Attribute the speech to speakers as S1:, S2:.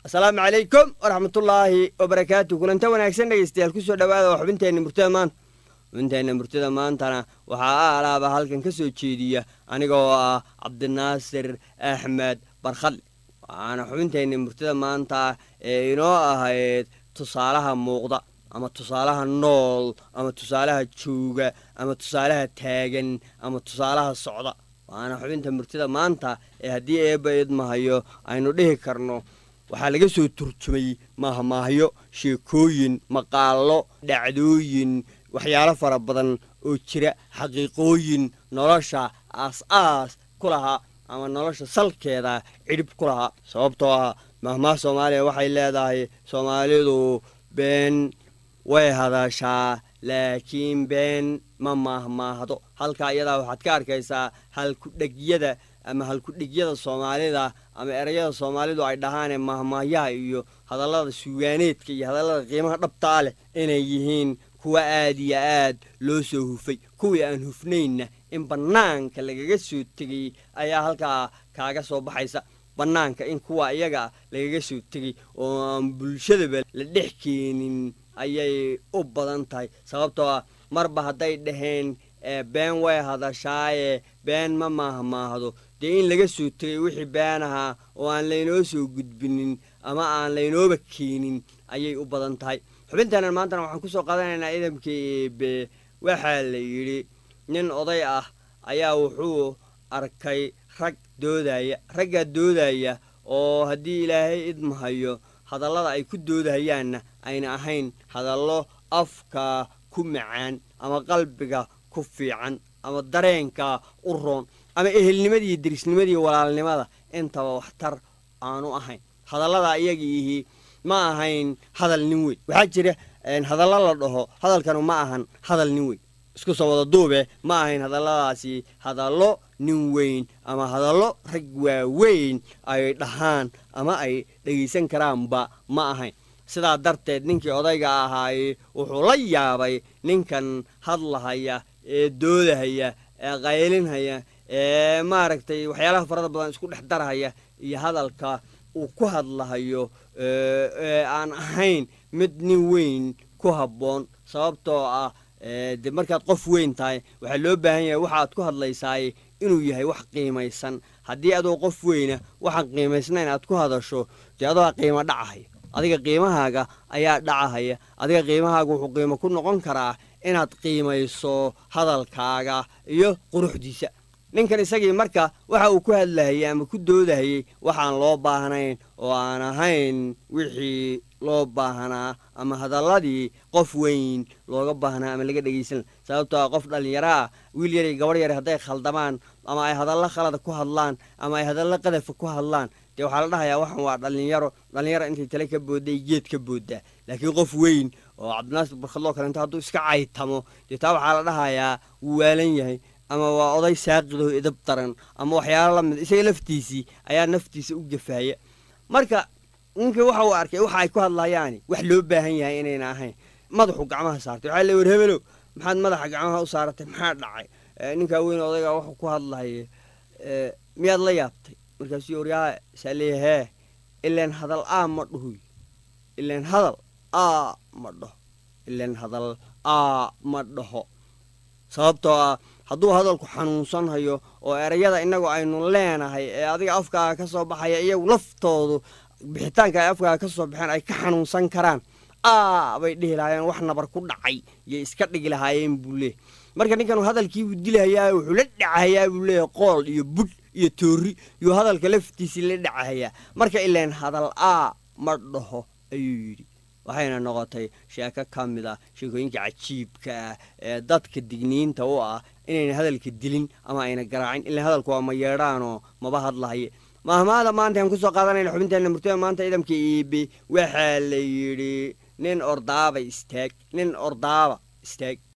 S1: asalaamu calaykum waraxmatullaahi wabarakaatu kulanta wanaagsan dhegeystayaal kusoo dhawaada oo xubinteenna murtada maanta xubinteenna murtada maantana waxaa a alaaba halkan ka soo jeediya anigoo ah cabdinaasir axmed barkhadle waxaana xubinteenna murtada maanta ee inoo ahayd tusaalaha muuqda ama tusaalaha nool ama tusaalaha jooga ama tusaalaha taagan ama tusaalaha socda waana xubinta murtida maanta ee haddii eebba idmahayo aynu dhihi karno waxaa laga soo turjumay maahmaahyo sheekooyin maqaallo dhacdooyin waxyaalo fara badan oo jira xaqiiqooyin nolosha aas-aas ku lahaa ama nolosha salkeeda cidhib ku lahaa sababtoo ah maahmaah soomaaliya waxay leedahay soomaalidu been way hadashaa laakiin been ma maahmaahdo halka iyadaa waxaad ka arkaysaa halkudhegyada ama halkudhegyada soomaalida ama erayada soomaalidu ay dhahaanee maahmaahyaha iyo hadallada suugaaneedka iyo hadallada qiimaha dhabtaa leh inay yihiin kuwa aad iyo aad loo soo hufay kuwii aan hufnaynna in bannaanka lagaga soo tegay ayaa halkaa kaaga soo baxaysa bannaanka in kuwa iyaga lagaga soo tegay oo aan bulshadaba la dhex keenin ayay u badan tahay sababtoo ah marba hadday dhaheen been way hadashaaye been ma maahmaahdo dee in laga soo tegay wixii been ahaa oo aan laynoo soo gudbinin ama aan laynooba keenin ayay u badan tahay xubintaanan maantana waxaan kusoo qaadanaynaa idamka eebe waxaa la yidhi nin oday ah ayaa wuxuu arkay rag doodaya raggaa doodaya oo haddii ilaahay idmahayo hadallada ay ku doodahayaanna ayna ahayn hadallo afka ku macaan ama qalbiga ku fiican ama dareenka u roon ama ehelnimadii derisnimadii walaalnimada intaba waxtar aanu ahayn hadallada iyagiihi ma ahayn hadal nin weyn waxaa jira hadallo la dhaho hadalkanu ma ahan hadal nin weyn isku soo wada duube ma ahayn hadalladaasi hadallo nin weyn ama hadallo rag waaweyn ay dhahaan ama ay dhegaysan karaanba ma ahayn sidaa darteed ninkii odayga ahaay wuxuu la yaabay ninkan hadlahaya ee doodahaya ee qaylinhaya ee maaragtay waxyaalaha farada badan isku dhex darhaya iyo hadalka uu ku hadlahayo ee aan ahayn mid nin weyn ku habboon sababtoo ah de markaad qof weyn tahay waxaa loo baahan yahay waxaad ku hadlaysaay inuu yahay wax qiimaysan haddii adoo qof weyna waxaan qiimaysnayn aad ku hadasho dee adoo qiimo dhacahaya adiga qiimahaaga ayaa dhacahaya adiga qiimahaaga wuxuu qiimo ku noqon karaa inaad qiimayso hadalkaaga iyo quruxdiisa ninkan isagii marka waxa uu ku hadlahayay ama ku doodahayey waxaan loo baahnayn oo aan ahayn wixii loo baahnaa ama hadalladii qof weyn looga baahnaa ama laga dhegaysan sababtoo ah qof dhallinyaro ah wiil yar iyo gabadh yar hadday khaldamaan ama ay hadallo khalada ku hadlaan ama ay hadallo qadafa ku hadlaan dee waxaa la dhahayaa waxan waa dhallinyaro dhallinyaro intay tale ka boodday geed ka booddaa laakiin qof weyn oo cabdinaasir barkhadloo kalenta hadduu iska caytamo dee taa waxaa la dhahayaa wuu waalan yahay ama waa oday saaqidaho idab daran ama waxyaalo la mid isaga laftiisii ayaa naftiisa u gafaaya marka ninkii waxa uu arkay waxa ay ku hadlayaani wax loo baahan yahay inayna ahayn madaxuu gacmaha saartay waxaa le war hebelow maxaad madaxa gacmaha u saaratay maxaa dhacay ninkaa weyn odayga wuxuu ku hadlaya miyaad la yaabtay markaasuu waryaa saa leeya hee ileen hadal aa ma dhahoy ileen hadal aa ma dhaho ileen hadal aa ma dhaho sababtoo ah hadduu hadalku xanuunsanhayo oo erayada innagu aynu leenahay ee adiga afkaaga ka soo baxaya iyagu laftoodu bixitaanka ay afkaaga ka soo baxeen ay ka xanuunsan karaan aa bay dhihi lahaayeen wax nabar ku dhacay iyo iska dhigi lahaayeen buu leeyahy marka ninkanu hadalkiibuu dilahayaa wuxuu la dhacahayaa buu leeyahy qool iyo budh iyo toori iyuu hadalka laftiisii la dhacahayaa marka ileen hadal aa ma dhaho ayuu yidhi waxayna noqotay sheeko ka mid ah sheekooyinka cajiibka ah ee dadka digniinta u ah inayna hadalka dilin ama ayna garaacin ilaan hadalku waa ma yeedhaanoo maba hadlahaye maahmaada maanta aan kusoo qaadanayna xubinteenna murtada maanta ciidamka iibi waxaa la yidhi nin ordaaba istaag nin ordaaba istaag